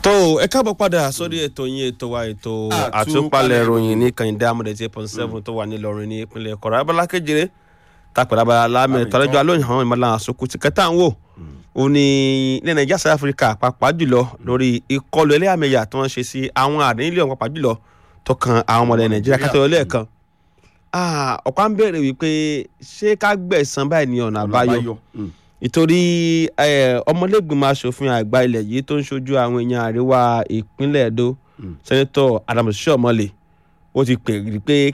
tó ẹ káàbọ̀ padà sórí ètò yín ètò wa ètò àtúpalẹ̀ ìròyìn ní kàyíndé amúdẹ̀tì eight point seven tó wà nílọrin ní ìpínlẹ̀ kọ̀rọ̀ abala kejìlé tàpẹ̀lẹ̀ abala lámẹ̀ tọ́lẹ́jọ́ alóyìn àwọn ìmọ̀lá àsokù ti kẹta ń wò ó ní ilẹ̀ nàìjíríà south africa pàápàá jùlọ lórí ìkọlù ẹlẹ́yàmẹ̀yà tó ń ṣe sí àwọn àdéhìlẹ̀ ọ̀hún pàápàá jùlọ tó kan àwọn ọmọdé nàìjíríà kátó lẹ́ẹ̀kan ọ̀pá ń bẹ̀rẹ̀ wípé ṣé ká gbẹ̀san báyìí ní ọ̀nà àbáyọ ìtorí ọmọlẹ́gbìmọ̀ asòfin àgbà ilẹ̀ yìí tó ń ṣojú àwọn èèyàn àríwá ìpínlẹ̀ Ẹdó sẹ́nẹ́tọ̀ Adams Shiomole ó ti pè rí pé